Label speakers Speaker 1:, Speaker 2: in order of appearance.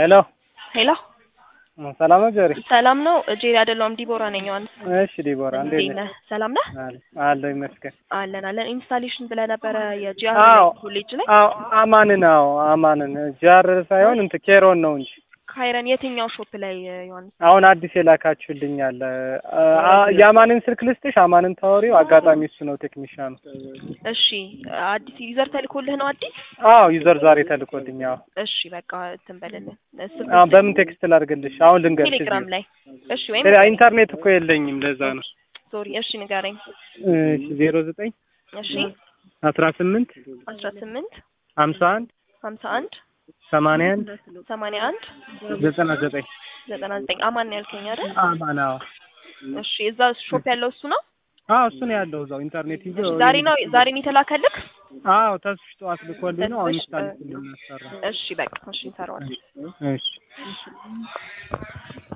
Speaker 1: ሄሎ
Speaker 2: ሄሎ
Speaker 1: ሰላም ነው ጀሪ?
Speaker 2: ሰላም ነው። ጄሪ አይደለሁም ዲቦራ ነኝ። ዮሐንስ
Speaker 1: እሺ ዲቦራ እንዴት
Speaker 2: እንዴት
Speaker 1: ነህ?
Speaker 2: ነህ? ሰላም ነህ?
Speaker 1: አለ አለሁ ይመስገን።
Speaker 2: አለን አለን። ኢንስታሌሽን ብለህ ነበረ የጂአር
Speaker 1: አዎ
Speaker 2: ኮሌጅ ላይ
Speaker 1: አዎ አማንን አዎ አማንን ጃር ሳይሆን እንትን ኬሮን ነው እንጂ
Speaker 2: ካይረን የትኛው ሾፕ ላይ ዮሐንስ?
Speaker 1: አሁን አዲስ የላካችሁልኝ አለ አ- የአማንን ስልክ ልስጥሽ። አማንን ታወሪው አጋጣሚ እሱ ነው ቴክኒሻኑ።
Speaker 2: እሺ አዲስ ዩዘር ተልኮልህ ነው አዲስ?
Speaker 1: አዎ ዩዘር ዛሬ ተልኮልኝ። አዎ
Speaker 2: እሺ በቃ እንትን በልልን ስልክ
Speaker 1: አዎ በምን ቴክስት ላድርግልሽ? አሁን ልንገርሽ።
Speaker 2: ቴሌግራም ላይ እሺ፣ ወይም
Speaker 1: እዚህ ኢንተርኔት እኮ የለኝም ለዛ ነው።
Speaker 2: ሶሪ፣ እሺ ንገረኝ።
Speaker 1: እሺ ዜሮ ዘጠኝ
Speaker 2: እሺ
Speaker 1: አስራ ስምንት
Speaker 2: አስራ ስምንት
Speaker 1: ሀምሳ አንድ
Speaker 2: ሀምሳ አንድ
Speaker 1: ሰማንያ አንድ
Speaker 2: ሰማንያ አንድ
Speaker 1: ዘጠና ዘጠኝ
Speaker 2: ዘጠና ዘጠኝ አማን ነው ያልከኝ አይደል?
Speaker 1: አማን አዎ
Speaker 2: እሺ እዛ ሾፕ ያለው እሱ ነው።
Speaker 1: አዎ እሱ ነው ያለው እዛው ኢንተርኔት ይዞ
Speaker 2: እሺ ዛሬ ነው ዛሬ ነው የተላከልክ?
Speaker 1: አዎ ተስፍሽ ጠዋት ልኮልኝ ነው አሁን
Speaker 2: ተስፍሽ፣
Speaker 1: ኢንስታሌሽን ልናሰራ
Speaker 2: እሺ በቃ እሺ እንሰራዋለን።
Speaker 1: እሺ